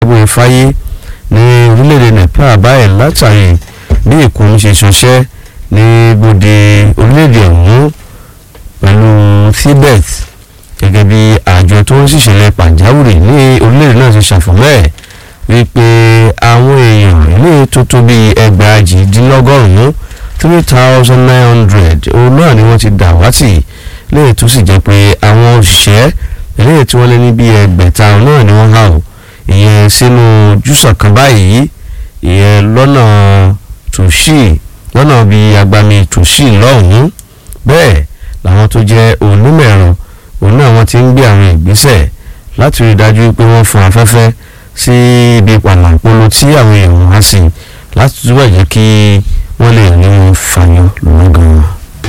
dágbére fáyé ní orílẹ̀-èdè Nepal báyìí látàrí bí ìkún ṣe ṣọṣẹ́ ní gbòde orílẹ̀-èdè ọ̀hún pẹ̀lú Tibet gẹ́gẹ́ bí àjọ tó ń ṣìṣẹ̀lẹ̀ pàjáwìrì ní orílẹ̀-èdè náà ṣe ṣàfọ̀mọ́ ẹ̀ wípé àwọn èèyàn ilé tó tó bíi ẹgbàájìdínlọ́gọ́rùn-ún three thousand nine hundred òun náà ni wọ́n ti dàwátì léyìí tó sì jẹ́ pé àwọn òṣìṣẹ́ eléyìí tí wọ́n lé ní bíi ẹgbẹ̀ta náà ni wọ́n há o ìyẹn sínú júsọ̀ kan báyìí ìyẹn lọ́nà tòṣì lọ́nà bíi agbami tòṣì lọ́hùn-ún bẹ́ẹ̀ làwọn tó jẹ́ onímọ̀-ẹ̀rọ òun náà wọ́n ti ń gbé àwọn ìgbésẹ̀ láti rí i dájú pé wọ́n fún afẹ́fẹ́ sí ibi pàlàpolo tí àwọn èèyàn wá sí láti túbọ̀ jẹ́ kí wọ́n lè rí wọn fàyọ lọ́wọ́ gan-an.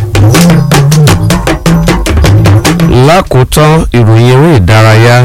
lákòótán ìròyìn eré ìdárayá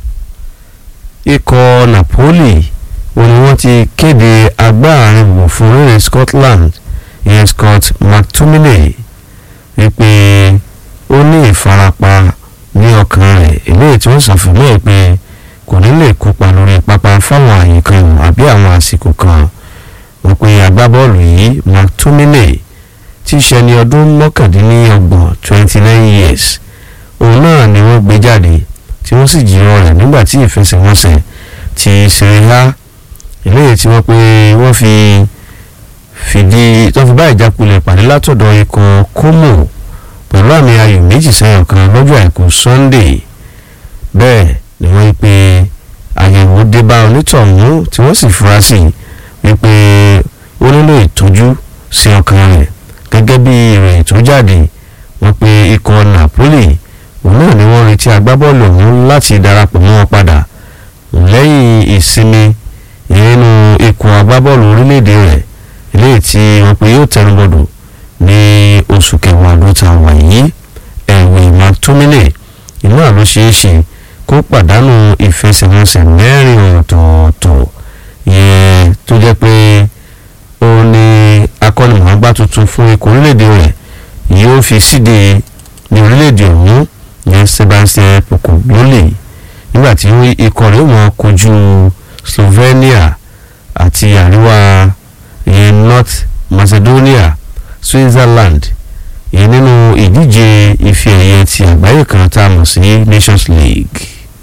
ikọ̀ Napoli ó ní wọ́n ti kéde agbáàrin wò fún orílẹ̀ Scotland ìyẹn Scott McTominay wípé ó ní ìfarapa ní ọkàn rẹ̀ eléyìí tí wọ́n ṣàfihàn ẹ̀ pé kò ní lè kópa lórí pápá fáwọn àyè kan àbí àwọn àsìkò kan wọ́n pe agbábọ́ọ̀lù yìí McTominay tí í ṣe ní ọdún mọ́kàndínlọ́gbọ̀n twenty nine years òun náà ni wọ́n gbé jáde tí wọ́n sì jìrọ̀ rẹ̀ nígbà tí ìfẹsẹ̀wọnsẹ̀ ti Serie A eléyìí tí wọ́n pe wọ́n fi fìdí tó fi bá ìjákulẹ̀ pàdé látọ̀dọ̀ ikọ̀ Como pẹ̀lú àmì ayò méjì sẹ́yìn kan lọ́jọ́ àìkú Sunday bẹ́ẹ̀ ni wọ́n pe àyẹ̀wò dé bá onítọ̀hún tí wọ́n sì fura sí wípé ó nílò ìtọ́jú sí ọkàn rẹ̀ gẹ́gẹ́ bí ìròyìn tó jáde wọ́n pe ikọ̀ Napoli òun náà ni wọ́n retí agbábọ́ọ̀lù ọ̀hún láti darapọ̀ mọ́ wọn padà lẹ́yìn ìsinmi ìrìnnú ikọ̀ agbábọ́ọ̀lù orílẹ̀-èdè rẹ̀ eléyìí tí wọ́n pe yóò tẹnubọ̀dọ̀ ní oṣù kẹwàá ló ta wà yìí ẹ̀wẹ̀ McTominay iná ló ṣeé ṣe kó pàdánù ìfẹsẹ̀wọnsẹ̀ mẹ́rin ọ̀tọ̀ọ̀tọ̀ yẹn tó jẹ́ pé ó ní akọ́nimọ̀ọ́gbá tuntun fún ikọ̀ orílẹ̀-èdè rẹ̀ yóò fi síde ní orílẹ̀-èdè ọ̀hún ní Sebastian Pocogloli nígbà tí ikọ̀ rẹ̀ wọ́n kojú Slovenia àti àríwá ìyẹn North Macedonia Switzerland ìyẹn nínú ìdíje ife ẹ̀yẹ ti àgbáyé kan tá a mọ̀ sí Nations League.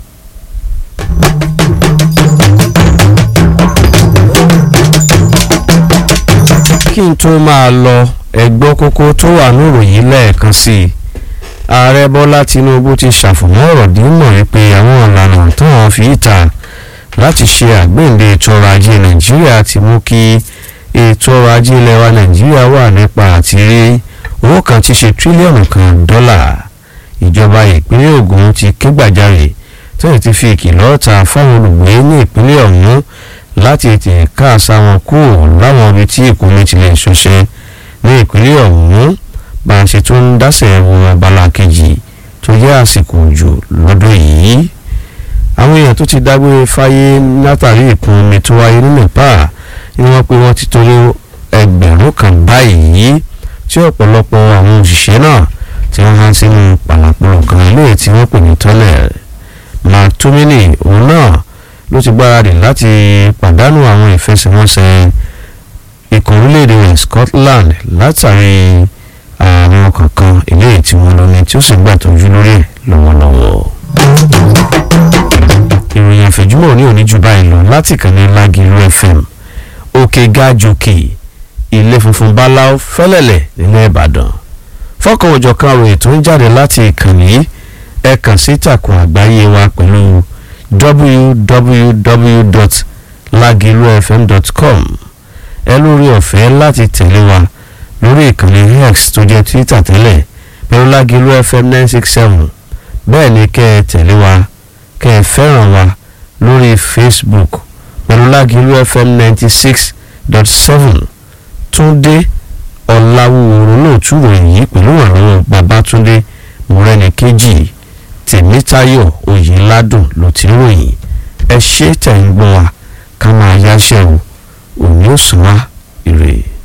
kí n tó máa lọ ẹgbọ́ kókó tó wà níròyìn lẹ́ẹ̀kan sí i ààrẹ bọ́lá tinubu ti ṣàfùmọ́ ọ̀rọ̀ dímọ̀ wípé àwọn ìlànà tó hàn fi ìta láti ṣe àgbéǹde ètò ọrọ̀ ajé nàìjíríà ti mú kí ètò ọrọ̀ ajé ilẹ̀ wa nàìjíríà wà nípa àti rí owó kan ti ṣe tírílíọ̀nù kan dọ́là ìjọba ìpínlẹ̀ ògùn ti ké gbàjarè tó ti fi ìkìlọ̀ ta fáwọn olùgbé ní ìpínlẹ̀ ọ̀hún láti tètè káàsá wọn kúrò láwọn ibi tí ìkómi ti lè ṣọṣẹ́ ní ìpínlẹ̀ ọ̀hún bá a ṣe tún ń dásẹ̀ wo abala kejì tó jẹ́ àsìkò òjò lọ́dún yìí àwọn èèyàn tó ti dágbére fáyé látàrí ìkún omi tó wáyé ní Nepal ni wọ́n pé wọ́n ti tó lé ẹgbẹ̀rún kan báyìí tí ọ̀pọ̀lọpọ̀ àwọn òṣìṣẹ́ náà tí wọ́n há sínú pàlàpọ̀lọ̀ kan ilé tí wọ́n pè ní tọ́lẹ̀ McTominay òun náà ló ti gbáradì láti pàdánù àwọn ìfẹsẹ̀wọnsẹ̀ ikọ̀ orílẹ̀-èdè rẹ̀ Scotland látàrí àwọn kankan eléyìí tí wọ́n lọ ní tí ó sì gbàtọ́jú lórí ẹ̀ lọ́wọ́lọ́wọ́. ìròyìn àfẹ̀júmọ̀ ní òní jù báyìí lọ láti kàn ní Lágìrú FM òkè gájòkè ilé funfun báláú fẹ́lẹ́lẹ̀ nílẹ̀ Ìbàdàn fọ́kàn òjọ̀kan ròyìn tó ń jáde láti ìkànnì ẹ kàn sí ìtàkùn àgbáyé wa pẹ̀lú www.lagilufm.com ẹ lórí ọ̀fẹ́ láti tẹ̀lé wa lórí ìkànnì x tó jẹ́ twitter tẹ́lẹ̀ pẹ̀lú Lágìlú fm nine six seven bẹ́ẹ̀ ni kẹ́ ẹ tẹ̀lé wa kẹ́ ẹ fẹ́ràn wa lórí facebook pẹ̀lú Lágìlú fm ninety six dot seven túndé ọ̀làwùrọ̀ lóòtú ròyìn yìí pẹ̀lú ìrànlọ́wọ́ babátúndé mọ́rẹ́nìkejì tèmítáyọ̀ oyèládùn ló ti ròyìn ẹ ṣé tẹ̀ ń gbọ́ wa ká máa yáṣẹ́ o òní ò sùn wá ire.